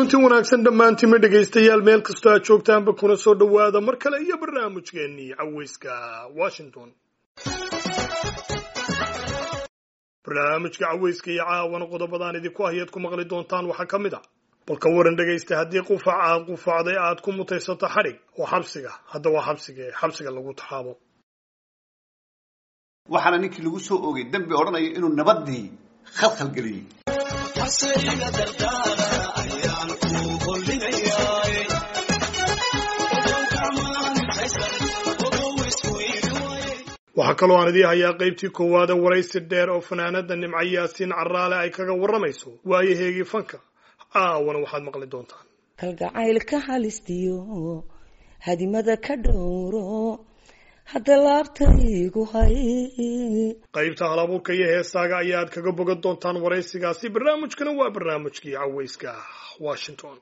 kulanti wanaagsan dhammaantiinma dhegaystayaal meel kastoo aad joogtaanba kuna soo dhowaada mar kale iyo barnaamijkeennii caweyska washington barnaamijka caweyska iyo caawana qodobadaan idinku hayaad ku maqli doontaan waxaa ka mid a balka waran dhegaysta haddii qufac aad qufacday aad ku mutaysato xadhig oo xabsiga hadda waa xabsiga ee xabsiga lagu taxaabo waxaana ninkii lagu soo oogay dembi odhanaya inuu nabadii khalkhal geliyey waxaa kaloo aan idii hayaa qaybtii koowaada waraysi dheer oo fanaanada nimco yaasiin caraale ay kaga warramayso waayaheegii fanka caawana waxaad maqli doontaan kalgacaylka halistiyo hadimada ka dhowro hadda laabtaygu hay qaybta halabuurka iyo heesaaga ayaad kaga bogan doontaan waraysigaasi barnaamijkana waa barnaamijkii caweyska washington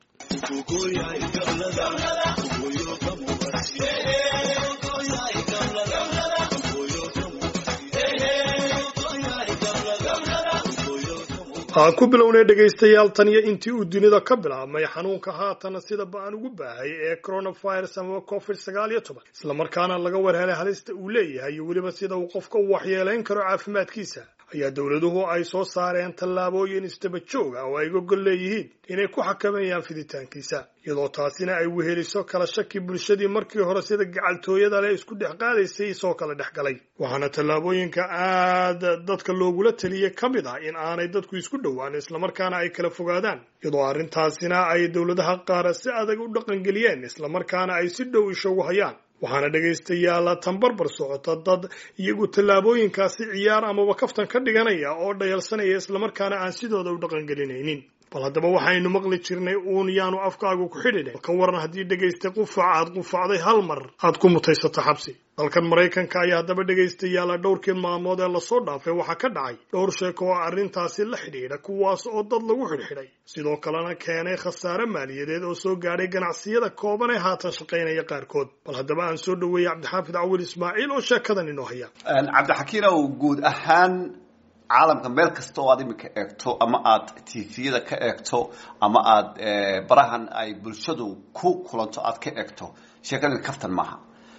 aan ku bilownay dhegaystayaal tan iyo intii uu dunida ka bilaabmay xanuunka haatana sida ba-an ugu baahay ee coronavirus amaba covid sagaal iyo toban islamarkaana laga warhelay halista uu leeyahay iyo weliba sida uu qofka u waxyeelayn karo caafimaadkiisa ayaa dowladuhu ay soo saareen tallaabooyin isdaba joog ah oo ay gogol leeyihiin inay ku xakameeyaan fiditaankiisa iyadoo taasina ay weheliso kala shaki bulshadii markii hore sida gacaltooyada leh isku dhex qaadaysay isoo kala dhex galay waxaana tallaabooyinka aada dadka loogula taliyey ka mid ah in aanay dadku isku dhowaan islamarkaana ay kala fogaadaan iyadoo arrintaasina ay dowladaha qaar si adag u dhaqangeliyeen islamarkaana ay si dhow ishogu hayaan waxaana dhegaystayaal tanbarbar socota dad iyagu tallaabooyinkaasi ciyaar amaba kaftan ka dhiganaya oo dhayalsanaya islamarkaana aan sidooda u dhaqangelinaynin bal haddaba waxaynu maqli jirnay uun yaanu afkaagu ku xidhidhe ka waran haddii dhegaystay qufac aad qufacday hal mar aad ku mutaysato xabsi dalkan maraykanka ayaa haddaba dhegaystayaala dhowrkii maalmood ee lasoo dhaafay waxaa ka dhacay dhowr sheeko oo arrintaasi la xidhiidha kuwaas oo dad lagu xidhxidhay sidoo kalena keenay khasaare maaliyadeed oo soo gaadhay ganacsiyada kooban ee haatan shaqaynaya qaarkood bal haddaba aan soo dhoweeyey cabdixaafid cawil ismaaciil oo sheekadan inoo haya cabdixakiinow guud ahaan caalamka meel kasta oo aad iminka eegto ama aad tviyada ka eegto ama aad barahan ay bulshadu ku kulanto aad ka eegto sheekadan kaftan maaha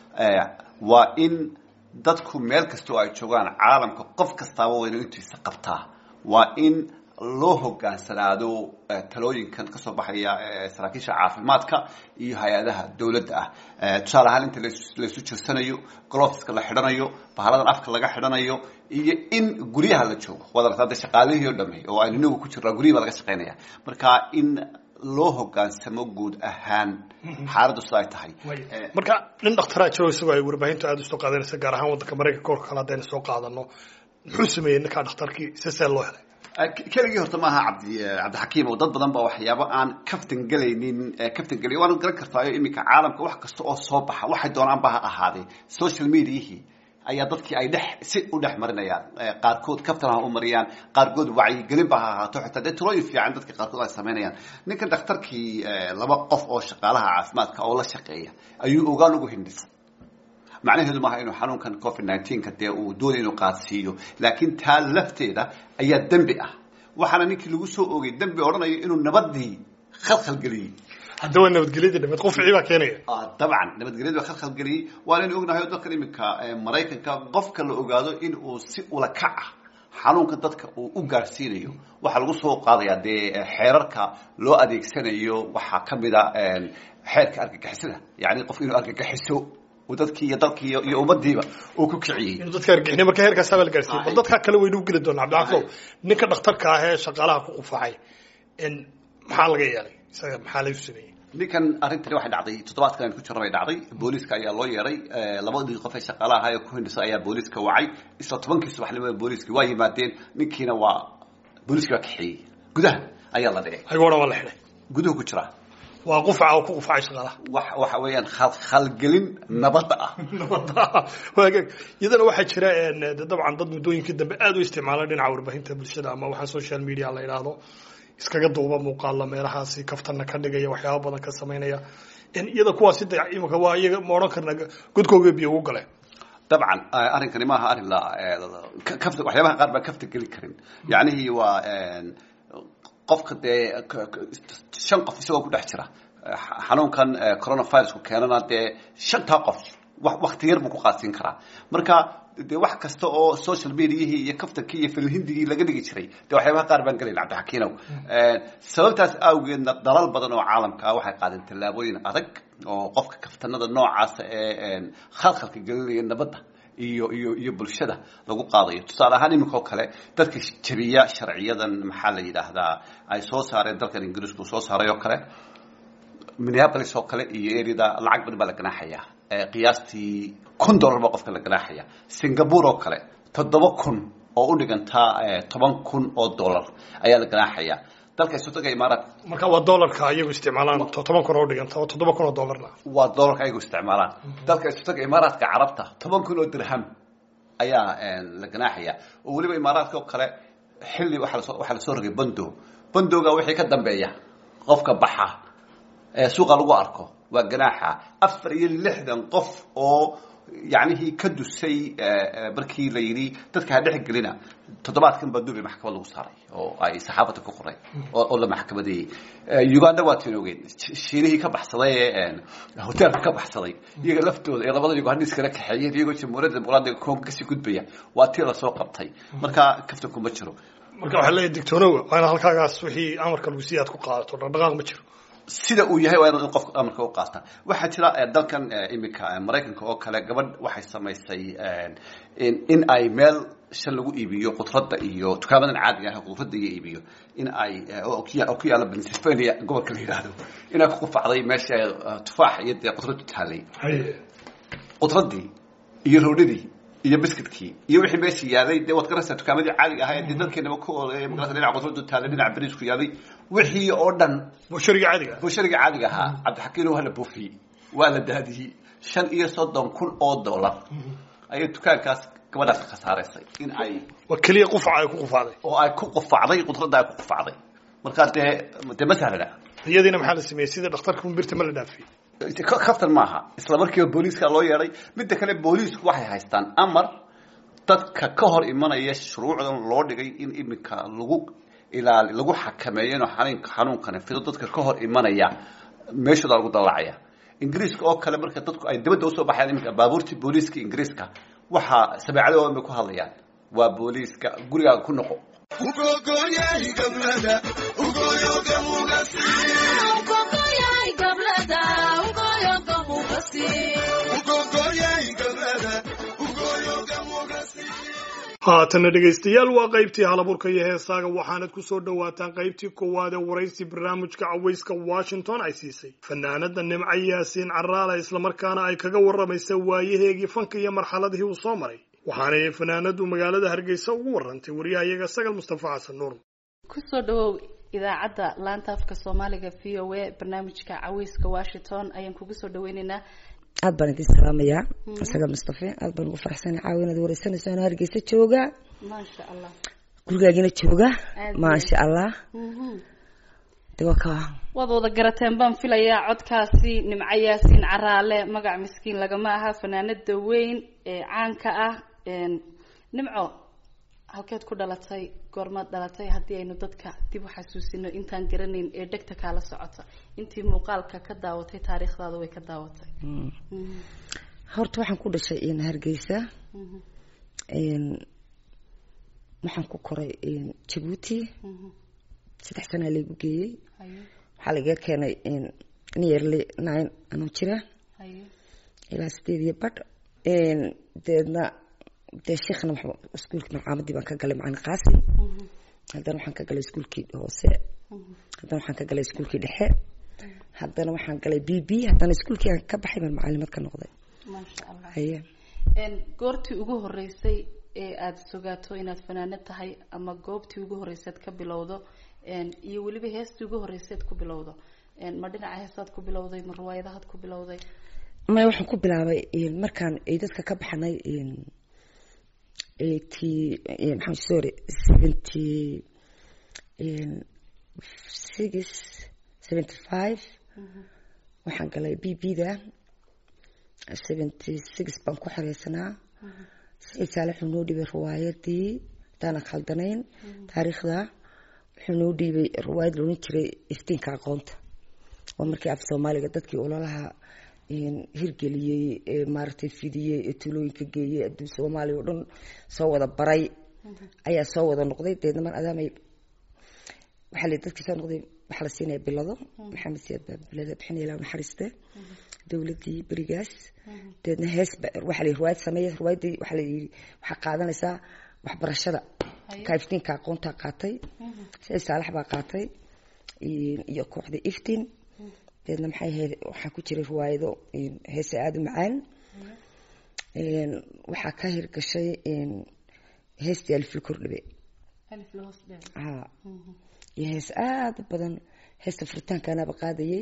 waa in dadku meel kasta oo ay joogaan caalamka qof kastaaba waa inuu intiisa qabtaa waa in loo hogaansanaado talooyinkan kasoo baxaya saraakiisha caafimaadka iyo hay-adaha dowladda ah tusaale ahaan inta laysu jirsanayo gloveska la xidhanayo bahaladan afka laga xidhanayo iyo in guryaha la joogo waad aragtaa de shaqaalihii o dhame oo aynu inagu ku jirnaa guryihi baa laga shaqaynaya marka in loo hogaansamo guud ahaan xaaladdu sida ay tahay marka nin dhakhtaraa jiro isagoo ay warbaahintu aada usoo qaadanaysa gaar ahaan waddanka maraykanka korka kale haddayna soo qaadano muxuu sameeyey ninkaa dhakhtarkii sesee loo helay keligii horta maaha cabdi cabdixakiim oo dad badan baa waxyaabo aan kaftan gelaynin kaftan gelay waana garan kartaayo iminka caalamka wax kasta oo soo baxa waxay doonaanba ha ahaadee social mediahii ayaa dadkii ay dhex si u dhex marinayaan qaarkood kaftan ha u mariyaan qaarkood wacyigelinba ha ahaato xitaa dee talooyin fiican dadka qaarkood ay samaynayaan ninkan dhakhtarkii laba qof oo shaqaalaha caafimaadka oo la shaqeeya ayuu ogaan ugu hindhisay macnaheedu maaha inuu xanuunkan covid nineteenka dee uu doonay inuu qaadsiiyo laakiin taa lafteeda ayaa dembi ah waxaana ninkii lagu soo oogay dembi odhanaya inuu nabadii khalkhal geliyey haddaba nabadgelyadii dhameed qufcii baa keenaya dabcan nabadgelyadii baa khalkhal geliyey waanaynu ognahay oo dadkan iminka maraykanka qofka la ogaado in uu si ula kac ah xanuunka dadka uu u gaarsiinayo waxaa lagu soo qaadayaa dee xeerarka loo adeegsanayo waxaa ka mid a xeerka argagixisada yani qof inuu argagixiso dadkii iyo dalkii iyo ummadiiba uu ku kiciyey inuu dadka argixinay marka heerkaasaa baa la gaarsiiyey bal dadkaa kale waynu u geli doonaa cabdicafo ninka dhakhtarka ah ee shaqaalaha ku qufacay maxaa laga yeelay isaga maxaa lagu sameeyey ninkan arrintani waxay dhacday toddobaadkan aynu ku jirna bay dhacday booliiska ayaa loo yeeray labadii qof ee shaqaalaha ahaa ee ku hindhisa ayaa booliiska wacay isla tobankii subaxnimo booliiskii waa yimaadeen ninkiina waa booliiskii waa kaxeeyey gudaha ayaa la dhigay ayagoo dhan waa la xidhay guduhu ku jira waa qufaca oo ku qufacay shaqaalaha wax waxa weeyaan khalgelin nabadda ah waagaag iyadana waxaa jira de dabcan dad muddooyinkii dambe aada u isticmaala dhinaca warbaahinta bulshada ama waxaa social media la yidhaahdo iskaga duuba muuqaala meelahaasi kaftana ka dhigaya waxyaaba badan ka samaynaya iyada kuwaasi de imika waa iyaga ma odhan karna godkooga biyo ugu galeen dabcan arrinkani maaha arrin la kafta waxyaabaha qaar baan kafta geli karin yacnihii waa qofka dee shan qof isagoo ku dhex jira xanuunkan coronavirusku keenana dee shantaa qof wakti yar buu ku qaadsiin karaa marka de wax kasta oo social mediahii iyo kaftankii iyo filhindigii laga dhigi jiray de waxyaabaha qaar baan gelayn cabdixakiinow sababtaas awgeedna dalal badan oo caalamka ah waxay qaadeen tallaabooyin adag oo qofka kaftanada noocaasa ee khalkhalka gelinaya nabadda iyo iyo iyo bulshada lagu qaadayo tusaale ahaan iminka oo kale dadka jabiya sharciyadan maxaa la yidhaahdaa ay soo saareen dalkan ingiriisku soo saaray oo kale minneapolis oo kale iyo erida lacag badan baa la ganaaxaya qiyaastii kun dollar baa qofka la ganaaxaya singapore oo kale toddoba kun oo u dhigantaa toban kun oo dollar ayaa la ganaaxaya dalka isotaga imaaraat marka waa dollarka ayagu isticmaalaan toban kun oo dhiganta oo toddoba kun oo dollarna waa dollarka ayagu isticmaalaan dalka isotaga imaaraadka carabta toban kun oo dirham ayaa la ganaaxaya oo weliba imaaraadka oo kale xilli waaa laso waxaa lasoo rogay bando bandoga wixii ka dambeeya qofka baxa ee suuqa lagu arko waa ganaaxa afar iyo lixdan qof oo yacnihii ka dusay markii la yidhi dadka ha dhex gelina toddobaadkan baa duubay maxkamad lagu saaray oo ay saxaafadda ku qoray oo la maxkamadeeyey uganda waa tiin ogeyn shiinihii ka baxsaday ee hoteelka ka baxsaday iyaga laftooda ee labada ugandis kala kaxeeyeen iyagoo jamhuuriyadda dimuqraadiga kongo kasii gudbaya waa tii lasoo qabtay marka kaftanku ma jiro marka waxaa leeyahy dictoonowa waa ina halkaagaas wixii amarka lagu siiya aad ku qaadato dhaqdhaqaaq ma jiro sida uu yahay waa in qofka amarka u qaata waxaa jira dalkan iminka maraykanka oo kale gabadh waxay samaysay in ay meel shan lagu iibiyo khudradda iyo dukaamadan caadiga ah khudradda iyo iibiyo in ay oo ku yaalla pennsylvania gobolka la yidhaahdo inay ku qufacday meesha tufaax iyo dee khudraddu taalay khudraddii iyo roodhidii iyo biscuitkii iyo wixii meesha yaalay dee waad garanaysaa dukaamadii caadiga ahaa ee dee dalkeenaba ku oolay magarata dhinaca khudraddu taalay dhinaca bariisku yaalay wixii oo dhan bushariga caadiga bushariga caadiga ahaa cabdixakiin waa la buufiyey waa la daadiyey shan iyo soddon kun oo dollar ayay dukaankaas gabadhaas ka khasaaraysay in ay waa keliya qufaca ay ku qufacday oo ay ku qufacday khudradda ay ku qufacday markaa dee dee ma sahlana iyadiina maxaa la sameeyey sida dhakhtarka birta ma la dhaafiyey kaftan maaha isla markiiba booliiska loo yeedhay midda kale booliisku waxay haystaan amar dadka ka hor imanaya shuruucdan loo dhigay in iminka lagu ilaali lagu xakameeyo inuu xanuun xanuunkani fido dadka ka hor imanaya meeshooda lagu dallacaya ingiriiska oo kale marka dadku ay dibadda usoo baxayaan iminka baabuurtii booliiska ingiriiska waxaa sabeecadoodan bay ku hadlayaan waa booliiska gurigaaga ku noqo haatana dhegaystayaal waa qaybtii halaburka iyo heesaaga waxaanad ku soo dhowaataan qaybtii koowaad ee waraysi barnaamijka cawayska washington ay siisay fanaanada nimco yaasiin caraale islamarkaana ay kaga warramaysa waayaheegii fanka iyo marxaladihii uu soo maray waxaanay fanaanadu magaalada hargeysa ugu warrantay waryahayaga sagal mustafa xasan nuur kusoo dhawow idaacadda laanta afka soomaaliga v o a barnaamijka caweyska washington ayaan kugu soo dhaweyneynaa aad baan idin salaamayaa isaga mustafe aad baan ugu faraxsana caawa inaad wareysanayso anoo hargeysa jooga maasha allah gurigaagina jooga Aad maasha allah de waa ka waad wada garateen baan filayaa codkaasi nimco yaasiin caraale magac miskiin lagama aha fanaanada weyn ee caanka ah een, nimco halkeed ku dhalatay goormaad dhalatay haddii aynu dadka dib u xasuusino intaan garanayn ee dhegta kaala socota intii muuqaalka ka daawatay taariikhdaada way ka daawatay Mm. Mhm, horta waxaan ku dhashay in hargeysa mhm, een, waxaan ku koray een, jabuuti mhm. saddex sanaa laygu geeyey haye waxaa lagaga keenay een, nearly nine anoo jira haye ilaa sideed iyo badh een, deedna dee sheekhna waxba iskuulkii malcaamadii baan ka galay macalin qaasim Mhm, haddana waxaan ka galay iskuulkii hoose mhm. haddana waxaan ka galay iskuulkii dhexe haddana waxaan galay b b haddana iskuulkii aan ka baxay baan macalimad ka noqday maasha allah haye Een, goortii ugu horeysay ee aada sugaato inaad fanaanad tahay ama goobtii ugu horeysaad ka bilowdo een, iyo weliba heestii ugu horeysaad ku bilowdo Een, ma dhinaca heesaad ku bilowday ma riwaayadahaad ku bilowday maya waxaan ku bilaabay een, markaan ay dadka ka baxnay een, eighty een, maxaa sorry seventy een, six seventy five waxaan galay b b da seventy six baan ku xoreysanaa sayid saale wuxuu noo dhibay riwaayadii hadaanan khaldanayn taariikhda wuxuu noo dhiibay riwaayad loodhan jiray iftiinka aqoonta waa markii af soomaaliga dadkii ololaha hirgeliyey ee maaragtay fidiyey ee tuulooyinka geeyey adduun soomaaliya oo dhan soo wada baray ayaa soo wada noqday deedna mar adaamay waxaa la dadkii soo noqday waxaa la siinaya bilado maxamed siyaad baa bilada bixinaya ilaa naxariiste dowladii berigaas deedna hees waxaa la riwaayad sameeya riwaayaddii waxaa la yidhi waxaa qaadanaysaa waxbarashada ka iftiinka aqoontaa qaatay sicid saalax baa qaatay iyo kooxda iftiin deedna maxay ahayd waxaa ku jiray riwaayado heese aada u macaan waxaa ka hirgashay heestii alifil kordhibe ha iyo hees aada u badan heesta furitaankaanaba qaadayay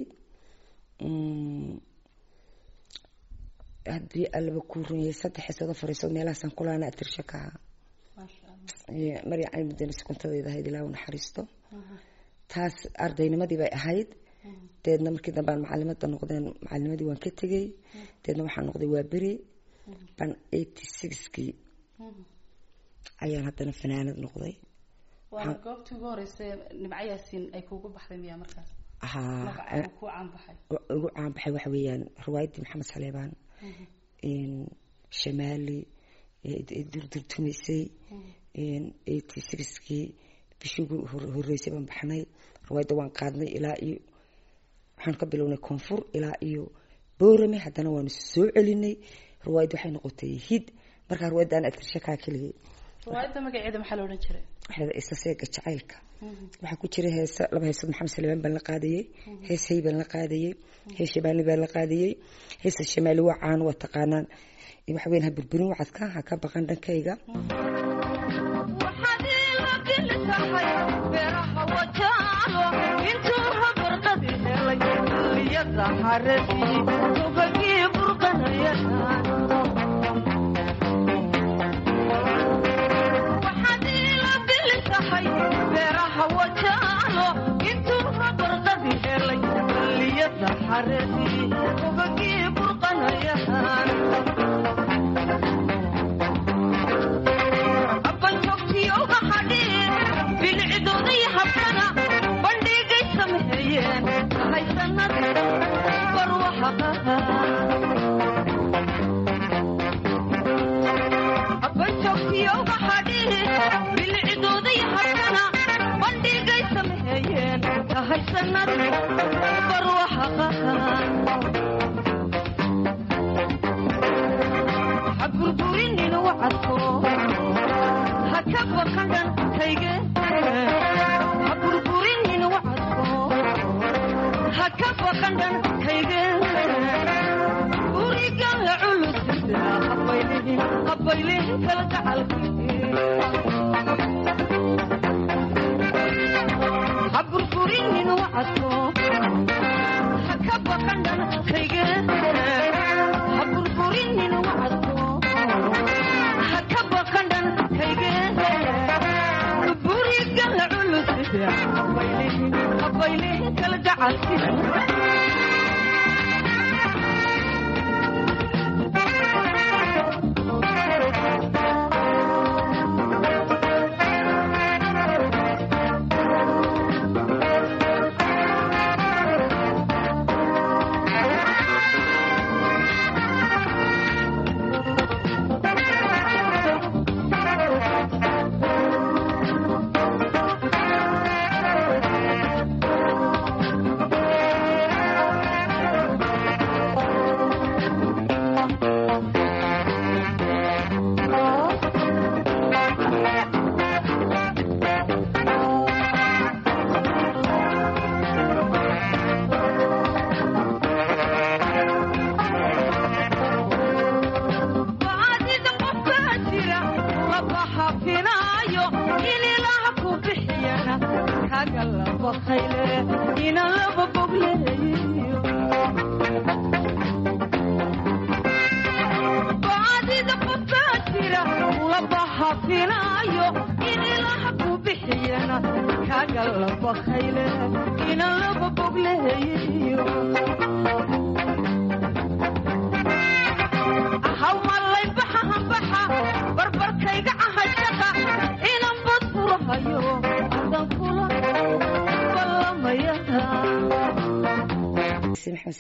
haddii allaba kuu runyay saddex heesooda fariisood meelahaasaan kulaana atirsha ka ahaa marya cali mudane sukuntadeeda ahayd ilaa u naxariisto taas ardaynimadii bay ahayd deedna markii dambe aan macalimada noqdeen macalinimadii waan ka tegey deedna waxaa noqday waa beri ban eighty sixkii ayaan haddana fanaanad noqday waana goobtii ugu horeysa nimco yaasiin ay kuugu baxday miyaa markaas haa ku caanbaxay ugu caanbaxay waxa weeyaan riwaayaddii maxamed saleebaan shamaali durdurtumaysay eighty sixkii bishii ugu horeysay baan baxnay riwaayadda waan qaadnay ilaa iyo waxaan ka bilownay koonfur ilaa iyo boorame haddana waanu soo celinay riwaayadda waxay noqotay hid markaa riwaayadda aan atirsha kaa keligay riwaayadda magaceeda maxaa la odhan jiray waxaa isa seega jacaylka waxaa ku jira heesa laba heesood maxamed salebaan baan la qaadayey hees hay baan la qaadayey hees shamaali baan la qaadayey heesa shamaali waa caan waa taqaanaan waxa weyn ha burburin wacadka ha ka baqan dhankayga barbarkayga ahashaqa inan bad furahayo adan kula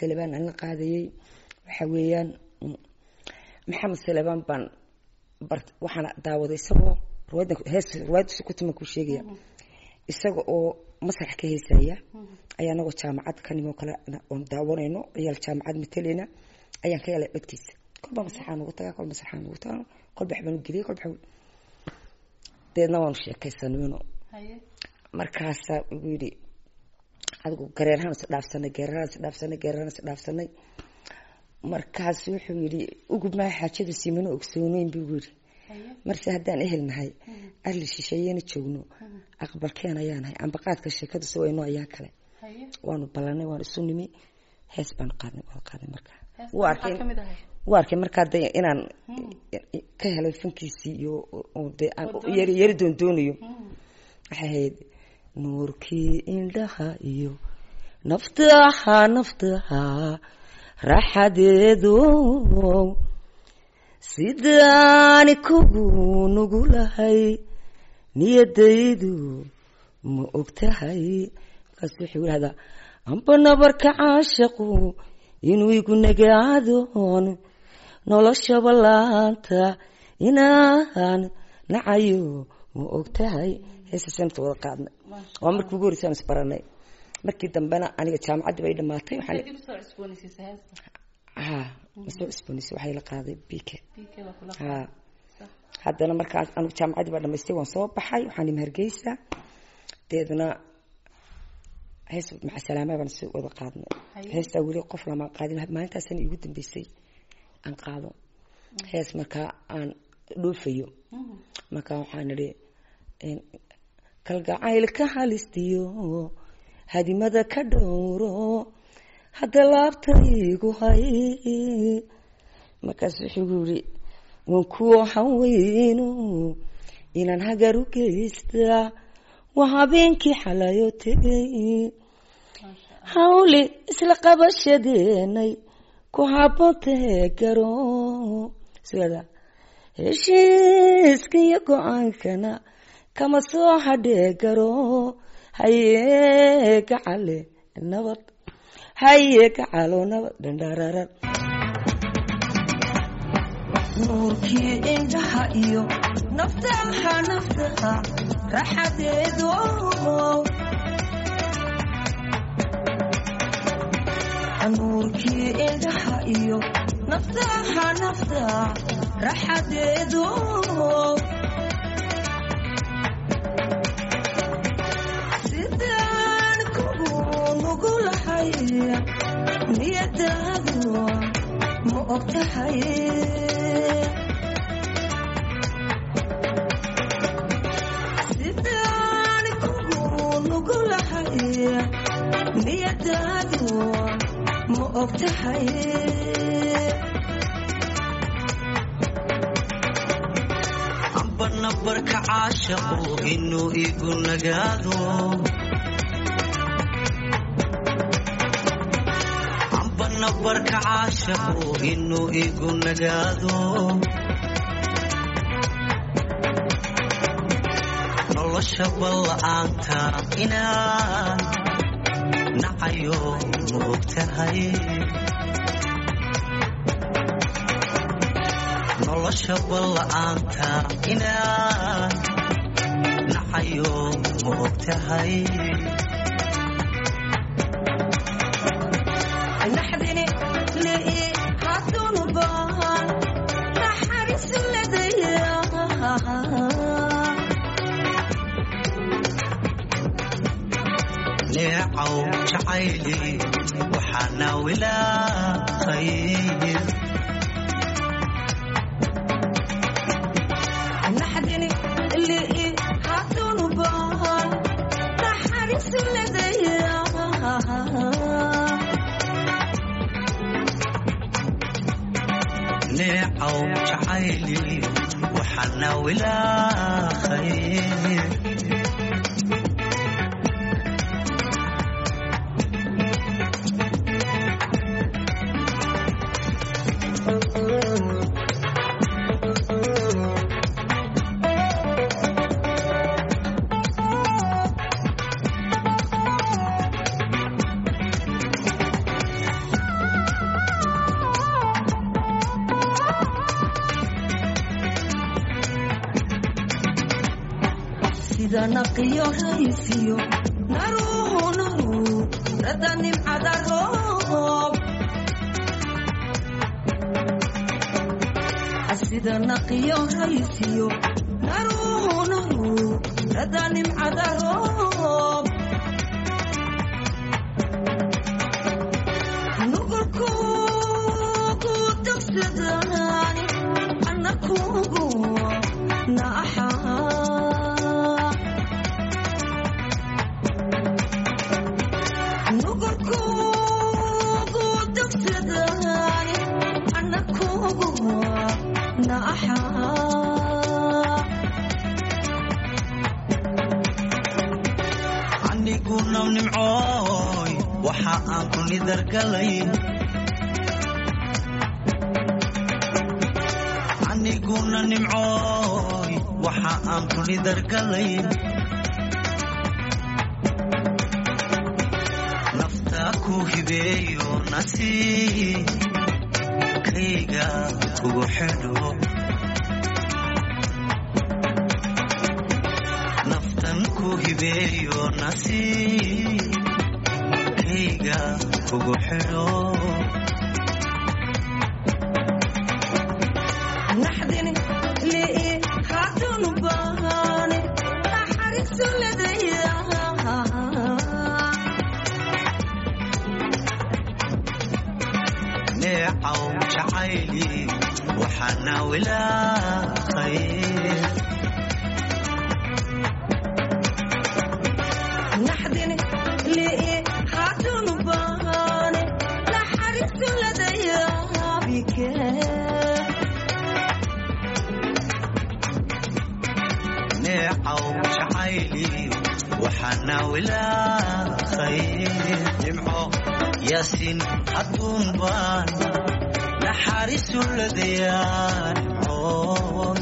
salebaan aan la qaadayey waxa weeyaan maxamed salebaan baan bart waxaana daawaday isagoo ruwaada hees ruwaayaddiisa ku timan kuu sheegaya isaga oo masrax ka heesaya ayaa anagoo jaamacad ka nimoo kale oon daawanayno ciyaal jaamacad matalayna ayaan ka helay dhegtiisa kolba masraxaan ugu tagaa kol masraxaan ugu tagaa kolba waxbaan u geliyay kolba waxbaan deedna waanu sheekaysanayno markaasaa ugu yidhi adigu gareerahaan is dhaafsanay gareerahaan is dhaafsanay gareerahaan is dhaafsanay markaas wuxuu yidhi ugub maa xaajada siimano ogsooneyn buu yidhi marse haddaan ehel nahay arli shisheeyena joogno aqbalkeen ayaa nahay ambaqaadka sheekadu si wayno ayaa kale waanu ballanay waanu isu nimi hees baanu qaadnay waanu qaadnay markaa wuu arkay wuu arkay markaa de inaan ka helay fankiisii iyo de aan yari yari doondoonayo waxay ahayd nuurkii indhaha iyo naftaha naftaha raaxadeedo sidaani kugu nugulahay niyadaydu ma og tahay markaas wuxuu yidhahdaa amba nabarka caashaqu inuu igu nagaadoon noloshaba laanta inaan nacayo ma og tahay heesasanta wada qaadnay waa markii ugu horreysaan isbaranay markii dambena aniga jaamacaddi bay dhamaatay ha masoo cusboonaysa waxay la qaaday bike ha haddana markaas anigu jaamacaddii baa dhamaystay waan soo baxay waxaan imi hargeysa deedna hees macasalaama baan soo wada qaadnay heestaa weli qof lamaan qaadin maalintaasana iigu dambeysay aan qaado hees markaa aan dhoofayo markaa waxaan idhi kalgacayl ka halistiyo hadimada ka dhowro hadda laabtaygu hay markaas wuxuu yihi wan kuwo haweyno inaan hagar u geystaa waa habeenkii xalayo tegay hawli isla qabashadeenay ku haboontahe garo sida heshiiska iyo go-aankana kama soo hadhee garo haye gacale nabad haye gacalo nabad dhandhararar nuurkii indhaha iyo naftaha naftaha raxadeedo nuurkii indhaha iyo naftaha naftaha raxadeedo sidaan kugu nugulahay niyadaadu ma og tahay sidaan kugu nugulahay niyadaadu ma og tahay amba nabarka caashaqu inuu igu nagaado amba nabarka caashaqu inuu igu nagaado nolosha balla-aanta inaan nacayo ma og tahay nolosha balla-aanta inaan nacayo ma og tahay naxdini lii haddunu baan naxariisu ledaya neecaw jacayli waxaana wilaaqay naxdini lii haddunu baan naxariisu ledaya neecaw jacayli waxaana wilaaqay sida naqiyo raysiyo naruhu naru rada nimcada roob sida naqiyo raysiyo naruhu naru rada nimcada roob nugulkugu dugsadaan anakugu naaxaa nugulkugu dugsadaan anakugu naaxaa aniguna nimcooy waxa aan ku nidargalay aniguna nimcooy waxa aan ku nidargalay nafta ku hibeeyo nasiibkayga kugu xidho naftan ku hibeeyo nasiibkayga kugu xidho naxdin lii haatunu baahane naxariisu ledaya neecaw jacayli waxaana wilaaqay naxdin lii haatunu baahane naxariisu ledaya bike neecaw jacayli waxaana wilaaqay nimco yaasin hadduun baan naxariisu ladayaa nimcoon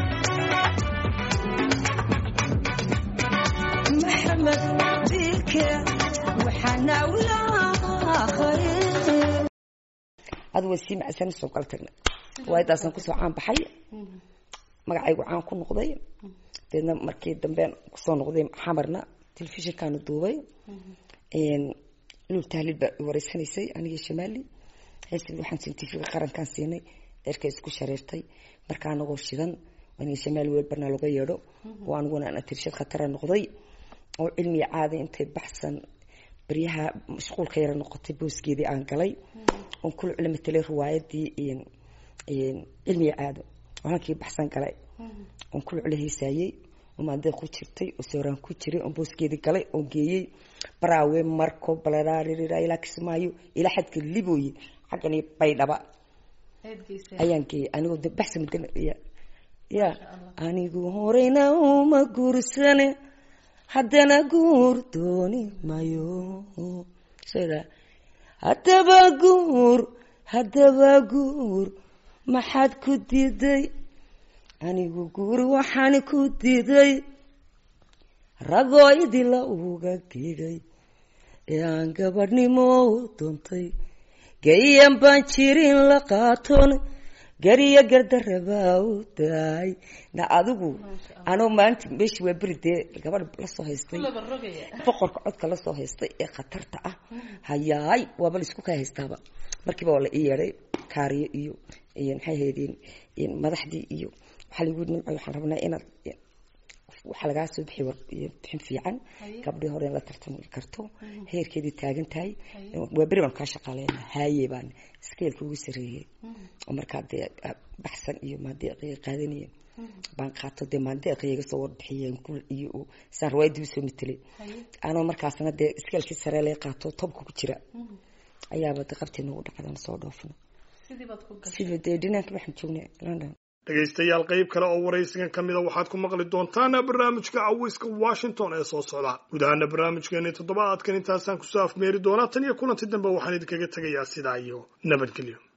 maxamed bike waxaana wlaaqay adu way sii macsan soo kala tagna waayadaasaan kusoo caan baxay magacaygu caan ku noqday deedna markii dambe kusoo noqday xamarna telefishinkaanu duubay lul tahliil baa wareysanaysay anigii shamaali hees waxaan siin tvga qarankaan siinay eerka isku shareertay markaa anagoo shidan aniga shamaali weelbarna laga yeedho oo aniguna aan atirshad khatara noqday oo cilmiga caadi intay baxsan baryaha mashquulka yara noqotay booskeedii aan galay oon kula culama talay riwaayadii cilmiga caado oo halkii baxsan galay oon kula cula heesaayey oo maandeeq ku jirtay oo sooraan ku jiray oon booskeedii galay oon geeyey baraawe marko balaraarira ilaa kismaayo ilaa xadka libooye xaggani baydhaba ayaan geeyey anigoo de baxsan mudan ya ya anigu horeyna uma guursane haddana guur dooni mayo sida haddaba guur haddaba guur maxaad ku diiday anigu guur waxaan ku diiday ragoo idila uga digay ee aan gabadhnimo doontay gayan baan jirin la qaatoon gariyo gardarabaa u daay na adigu anoo maalinta meesha waa beri dee gabadh lasoo haystay boqorka codka lasoo haystay ee khatarta ah hayaay waaba laisku kaa haystaaba markiiba waa la ii yeedhay kaariyo iyo maxay haydeen madaxdii iyo waxaa lagu nimco waxaan rabnaa inaad waxaa lagaa soo bixi bixin fiican gabdhii hore in la tartami karto heerkeedii taagan tahay waa beri baan kaa shaqaaleyna haaye baan skeelka ugu sareeyey oo markaa dee baxsan iyo maandeeqiga qaadanaya baan qaato dee maandeeqiga iga soo warbixiyeen iyo saan riwaayadii usoo matelay anoo markaasna dee skeelkii saree laga qaato tobka ku jira ayaaba de qabtii nagu dhacdan soo dhoofno sidii dee dhinaanka waxaan joognay london dhegaystayaal qayb kale oo waraysigan ka mida waxaad ku maqli doontaan barnaamijka cawiska washington ee soo socda guud ahaana barnaamijkeeni toddobaadkan intaasaan kusoo afmeeri doonaa tan iyo kulanti dambe waxaan idinkaga tegayaa sidaa iyo nabadgelyo